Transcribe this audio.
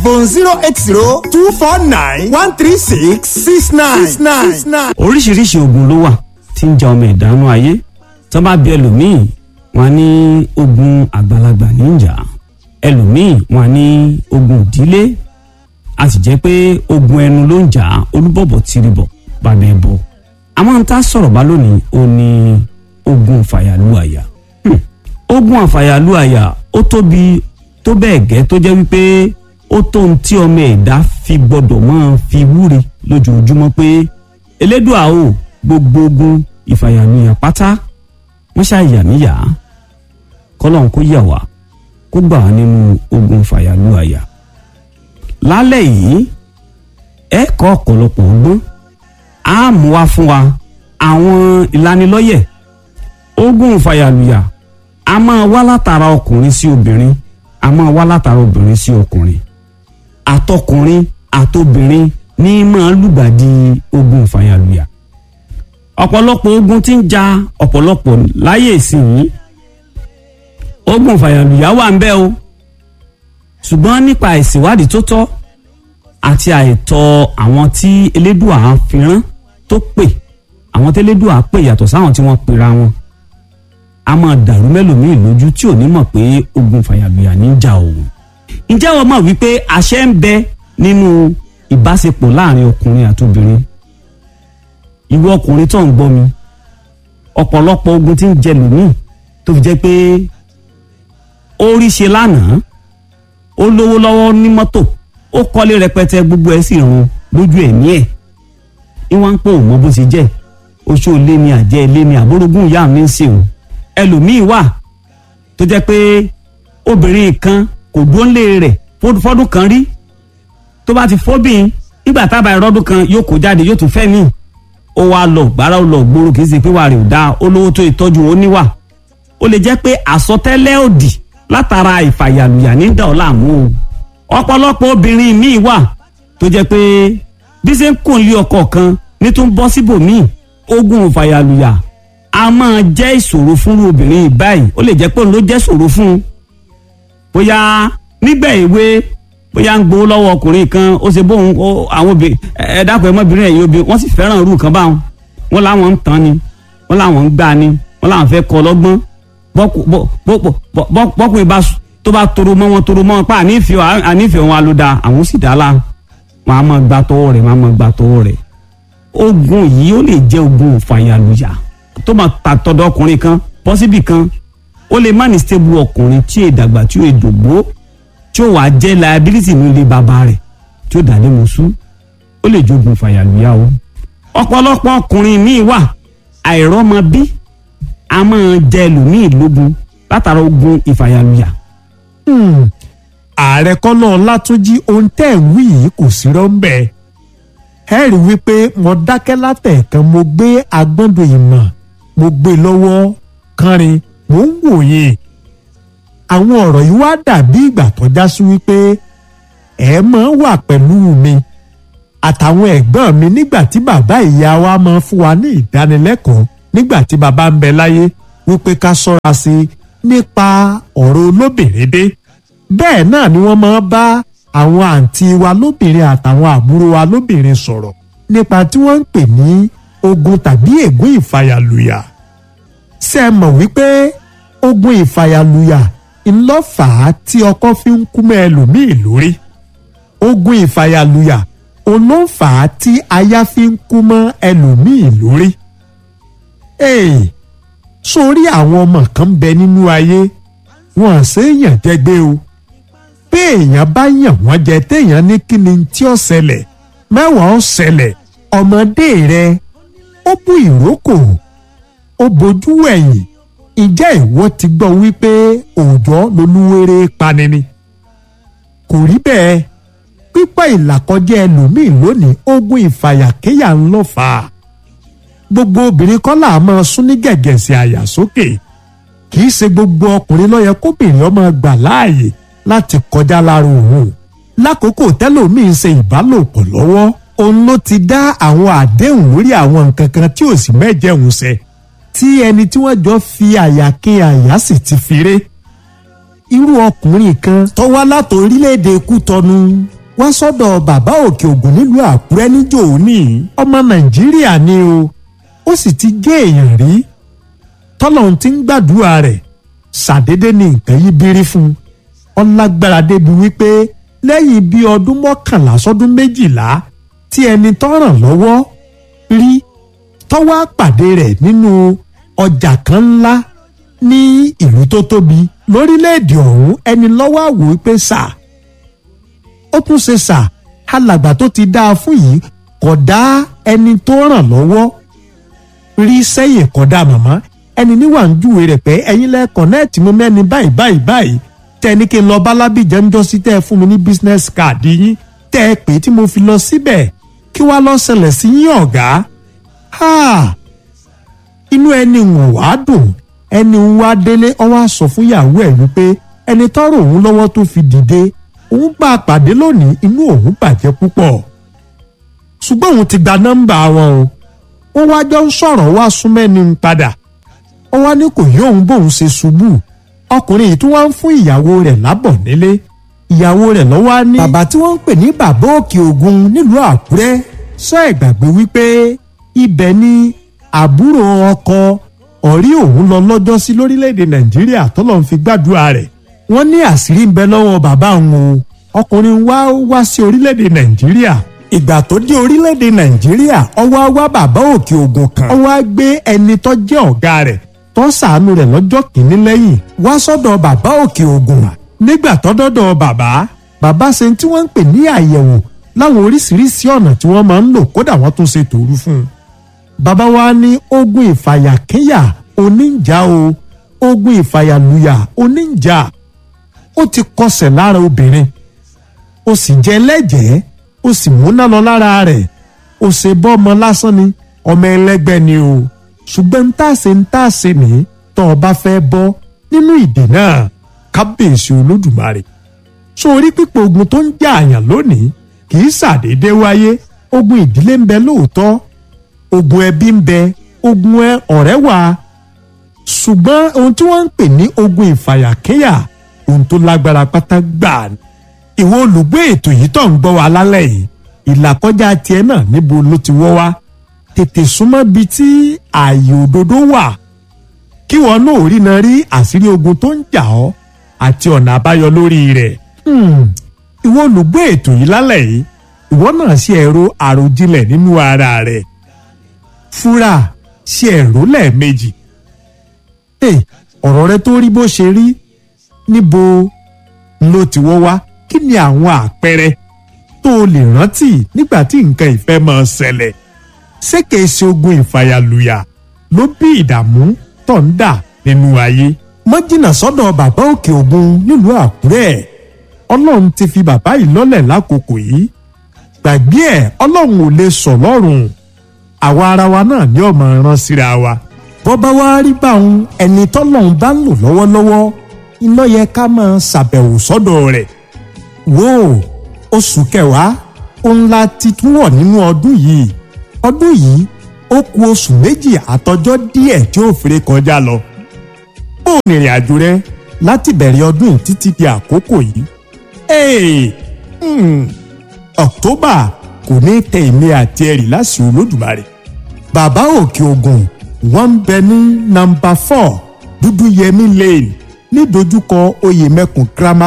telephone zero eight zero two four nine one three six six nine six nine. oríṣiríṣi ogun ló wà tí ń ja ọmọ ìdánú ayé tó bá bí ẹlòmíì wọn ní ogun àgbàlagbà níjà ẹlòmíì wọn ní ogun ìdílé a sì jẹ́ pé ogun ẹnu ló ń jà olúbọ̀bọ̀ tìrìbọ̀ bàbá ẹbọ àmọ́ n ta sọ̀rọ̀ bá lónìí ó ní ogun fàyàlúàyà Hmm. ogun àfàyàlúàyà ó tóbi tó bẹ́ẹ̀ gẹ́ tó jẹ́ wípé ó tó ohun tí ọmọ ẹ̀dá fi gbọ́dọ̀ máa fi wúre lójoojúmọ́ pé elédùà o gbogbo ogun ìfàyàlúyà pátá wọ́n ṣàyà níyà kọ́lọ́n kó yà wá kó gbà wá nínú ogun ìfàyàlúàyà lálẹ́ yìí ẹ kọ́ ọ̀pọ̀lọpọ̀ ọgbọ́n á mú wá fún wa àwọn ìlanilọ́yẹ̀ ogun ìfàyàlúyà a máa wá látara ọkùnrin sí obìnrin a máa wá látara obìnrin sí ọkùnrin àtọkùnrin àtobìnrin ní máa lùgbàdì ogun ìfàyàlúyà ọ̀pọ̀lọpọ̀ ogun tí ń ja ọ̀pọ̀lọpọ̀ láyé ìsìn ogun ìfàyàlúyà wà ń bẹ o ṣùgbọ́n nípa ìṣèwádìí tó tọ́ àti àìtọ́ àwọn tí elédùà fi rán tó pè àwọn tí elédùà pè yàtọ̀ sáwọn tí wọ́n pera wọn a máa dàrú mẹ́lòmíì lójú tí ò ní mọ̀ pé ogun fàyàlùyà ní í jà òun. ǹjẹ́ wọ́n mọ̀ wípé àṣẹ ń bẹ nínú ìbáṣepọ̀ láàrin ọkùnrin àti obìnrin? ìwọ ọkùnrin tó ń gbọ́ mi ọ̀pọ̀lọpọ̀ ogun tí ń jẹ lòmíì tó fi jẹ́ pé ó rí ṣe lánàá ó lówó lọ́wọ́ ní mọ́tò ó kọ́lé rẹpẹtẹ gbogbo ẹ̀ sì run lójú ẹ̀mí ẹ̀ ìwọ̀n ń pò mọ́ bó ṣe jẹ́ oṣù ilé ni àjẹ́ ilé ni àbórógún ìyá mi ń ṣe òun ẹlòmíì wà tó jẹ́ pé obìnrin kan kò dúnlé rẹ̀ fọ́dún kan rí tó bá ti fọ́bìn nígbà tábà ìrọ́dún kan yóò kó jáde yóò tún fẹ́ mí ó wá lọ gbára ó lọ gbòòrò kì í ṣe pé wà rè ó dáa ó lówó tó ìtọ́jú ó níwà ó lè jẹ́ pé àsọtẹ́lẹ̀ òdì látara ìfàyàlùyà ní dà ọ́ láàmú o ọ̀pọ̀lọpọ̀ obìnrin míì wà tó jẹ́ pé bí ṣe ń kùn lé ọkọ kan ní tó ń bọ́ síbòmíì ogun ìfàyàlùyà a máa jẹ́ ìṣòro fún obìnrin báyìí ó lè jẹ́ pé òun ló jẹ́ ìṣòro fún un bóyá nígbà èwe bóyá ń gbowó lọ́wọ́ ọkùnrin kan ó ṣe bóun àwọn obìnrin ẹ dákun ẹmọbìnrin ẹ̀yìn obìnrin wọ́n sì fẹ́ràn irú kan báwọn wọ́n láwọn ń tán ni wọ́n láwọn ń gbà ni wọ́n láwọn fẹ́ kọ́ lọ́gbọ́n bọ́kùnrin bá tó bá toro mọ́ wọn toro mọ́ wọn pa ànífẹ́ wọn alóda àwọn sì dá la wọn á máa gba tọwọ́ rẹ̀ wọn á máa gba tọwọ́ rẹ̀ ogun yìí ó lè jẹ́ ogun ìfàyàlùyà tó máa ta tọ̀dọ̀ ọkùnrin kan pọ́sibì kan ó lè má ní stable ọkùnrin tí è dàgbà tí ó dògbó tí ó wàá jẹ́ liability ní ilé bàbá rẹ̀ tí ó dàlẹ́ mọ̀sú ó lè jogun fàyàlùyà o. ọ̀pọ̀lọpọ̀ ọkùnrin míì wà àìrọ́mọbí a máa jẹ ẹlòmíì lógun látara ogun ìfàyàlùyà. ààrẹ kọ́nà látúnjí ohun tẹ́ ẹ̀ ń wí yìí kò sí rọ́ńbẹ́ ẹ rí wípé mo dákẹ́ látẹ̀ẹ̀kan mo gbé agbọ́ndọ̀ ìmọ̀ mo gbé lọ́wọ́ kánrin mo ń wòye àwọn ọ̀rọ̀ yìí wá dàbí ìgbà tó já sí wípé ẹ máa wà pẹ̀lú mi àtàwọn ẹ̀gbọ́n mi nígbà tí bàbá ìyá wa máa fún wa ní ìdánilẹ́kọ̀ọ́ nígbà tí bàbá ń bẹ láyé wípé ká ṣọ́ra sí i nípa ọ̀rọ̀ olóbìnrin dé bẹ́ẹ̀ náà ni wọ́n máa bá àwọn àǹtí wa lóbìnrin àtàwọn àbúrò wa lóbìnrin sọ̀rọ̀ nípa tí wọ́n ń pè ní ogun tàbí ègún ìfàyàlùyà ṣe é mọ̀ wípé ogun ìfàyàlùyà ńlọ́fàá tí ọkọ fi ń kú mọ́ ẹlòmíì lórí ogun ìfàyàlùyà olófàá tí aya fi ń kú mọ́ ẹlòmíì lórí. ee sórí àwọn ọmọ kan bẹ nínú ayé wọn à séèyàn jẹgbẹ́ o pé èèyàn bá yàn wọ́n jẹ téèyàn ní kí ni tí ó ṣẹlẹ̀ mẹ́wàá ó ṣẹlẹ̀ ọmọdé rẹ ó bú ìrókò ó bojú ẹ̀yìn ìjẹ́ ìwọ ti gbọ́ wípé òòjọ́ lolúwere pani ni kò rí bẹ́ẹ̀ pípẹ́ ìlàkọjá ẹlòmíì lónìí ogun ìfàyàkéyà ń lọ fà á gbogbo obìnrin kọ́ là á máa sún ní gẹ̀gẹ̀sẹ̀ àyà sókè kì í ṣe gbogbo ọkùnrin ló yẹ kóbìnrin ọmọ gbà láàyè láti kọjá lára òun lákòókò tẹ́lòmíì ń ṣe ìbálòpọ̀ lọ́wọ́ òun ló ti dá àwọn àdéhùn lórí àwọn nǹkan kan tí ò sì mẹ́jẹ̀hún ṣẹ tí ẹni tí wọ́n jọ fi àyà ké àyà sì ti fi ré irú ọkùnrin kan tó wá láti orílẹ̀-èdè kútọ́nu wá sọ́dọ̀ bàbá òkè ògùn nílùú àkúrẹ́ níjò ní ọmọ nàìjíríà ni o ó sì ti jẹ́ èèyàn rí tọ́lọ́hún ti ń gbàdúrà rẹ̀ ṣàdédé ní nǹkan yí bírí fún un ọlágbára débi wípé lẹ́yìn bíi ọdún mọ́kànlá sọ́dún méjìlá tí ẹni tó ràn lọ́wọ́ rí tọ́wọ́ àpàdé rẹ̀ nínú ọjà kan ńlá ní ìlú tó tóbi lórílẹ̀‐èdè ọ̀hún ẹni lọ́wọ́ àwò wípé sà ó tún ṣe sà alàgbà tó ti dáa fún yìí kò dá ẹni tó ràn lọ́wọ́ rí sẹ́yìn kò dá màmá ẹni níwà ń júwe rẹ̀ pé ẹ̀yin lẹ́ kọ̀nẹ́ẹ̀tì mo mẹ́ni báyìí báyìí báyìí tẹ́ ẹ ní kí n lọ bálábìjẹ́ ń jọ sí tẹ́ ẹ fún mi ní business card yín tẹ́ ẹ pé tí mo fi lọ síbẹ̀ kí wàá lọ ṣẹlẹ̀ sí yín ọ̀gá inú ẹni wọ̀n wá dùn ẹni ń wá délé ọ wá sọ fún ìyàwó ẹ̀ wípé ẹni tọrọ òun lọ́wọ́ tó fi dìde òun bá a pàdé lónìí inú òun bàjẹ́ púpọ̀ ṣùgbọ́n òun ti gba nọ́mbà wọn o wọ́n wá jọ ń sọ̀rọ̀ wá súnmẹ́ni ń padà ó wá ní kò yí òun bóun ṣe ṣubú ọkùnrin yìí tún wá ń fún ìyàwó rẹ̀ lábọ̀ nílé ìyàwó rẹ̀ lọ́wọ́ á ní. bàbá tí wọ́n ń pè ní bàbá òkè ògùn nílùú àkúrẹ́ sọ ìgbàgbé wípé ibẹ̀ ni àbúrò ọkọ ọ̀rí òun lọ lọ́jọ́ sí lórílẹ̀‐èdè nàìjíríà tó lọ́n fi gbàdúrà rẹ̀ wọ́n ní àṣírí ń bẹ lọ́wọ́ bàbá òun o ọkùnrin wá wá sí orílẹ̀‐èdè nàìjíríà ìgbà tó dé orílẹ̀‐èdè nàìjíríà ọwọ́ wá bàbá òkè ògùn kan ọwọ́ á gbé ẹni tó jẹ́ ọ̀gá rẹ̀ tó ṣàánú rẹ̀ lọ́jọ́ kìíní lẹ́yìn wá sọ́dọ̀ bàbá òkè ògùn nígbà tó dọ́dọ̀ bàbá bàbá ṣe tí wọ́n ń pè ní àyẹ̀wò láwọn oríṣiríṣi ọ̀nà tí wọ́n máa ń lò kódà wọ́n tún ṣe tòru fún un. bàbá wa ní ogun ìfàyàkéyà oníjà o ogun ìfàyàlùyà oníjà ó ti kọsẹ̀ lára obìnrin ó sì jẹ́ lẹ́jẹ̀ẹ́ ó sì múná lọ lára rẹ̀ ó ṣe bọ́ ọmọ lásán ni ọmọ ẹlẹ́gbẹ́ ni o ṣùgbọ́n ń tàṣe ń tàṣe ní tọ́ ọ bá fẹ́ bọ́ nínú ìdè náà kábíyèsí olódùmarè sórí pípọ̀ ogun tó ń jà àyàn lónìí kì í ṣàdédé wáyé ogun ìdílé ń bẹ lóòótọ́ ogun ẹbí ń bẹ ogun ọ̀rẹ́ wà ṣùgbọ́n ohun tí wọ́n ń pè ní ogun ìfàyàkéyà ohun tó lágbára pátá gbà ní. ìwọ olùgbé ètò yìí tó ń gbọ́ wa lálẹ́ yìí ìlàkọjá tiẹ̀ náà níbo ló ti wọ́ wá tètè súnmọ́ bi tí ààyè òdodo wà kí wọn náà rí náà rí àṣírí ogun tó ń jà ọ́ àti ọ̀nà àbáyọ lórí rẹ̀. ìwọ olùgbé ètò yìí lálẹ́ yìí ìwọ náà ṣe ẹ̀rọ àròjinlẹ̀ nínú ara rẹ̀ fúra ṣe ẹ̀rọ lẹ́ẹ̀mejì. ọ̀rọ̀ rẹ tó rí bó ṣe rí níbo ló ti wọ́ wá kí ni àwọn àpẹẹrẹ tó o lè rántí nígbà tí nǹkan ìfẹ́ máa ṣẹlẹ̀ ṣé kìí ṣe ogun ìfàyàlùyà ló bí ìdààmú tó ń dà nínú ayé. mọ́jìnà sọ́dọ̀ bàbá òkè ògùn nílùú àkúrẹ́ ọlọ́run ti fi bàbá yìí lọ́lẹ̀ lákòókò yìí gbàgbé ẹ̀ ọlọ́run ò lè sọ lọ́rùn àwa ara wa náà ní ọmọ rán síra wa. bọ́bá wa rí báwọn ẹni tọ́lọ́run bá ń lò lọ́wọ́lọ́wọ́ iná yẹ ká máa ṣàbẹ̀wò sọ́dọ̀ rẹ̀ wò oṣù kẹwàá òun la ti tún wọ̀ nínú ọdún yìí ọdún yìí ó ku oṣù méjì àtọjọ́ díẹ̀ tí ó fèrè kọjá lọ. bó o rìnrìn àjò rẹ láti bẹ̀rẹ̀ ọdún yìí títí di àkókò yìí. ee hmm, October kò ní tẹ èmi àti ẹ̀rì láṣìí Olódùmarè. bàbá òkè ògùn wọ́n ń bẹ ní nọ́mbà four dúdú yẹmí lane ní dojúkọ oyèmẹkùn grammar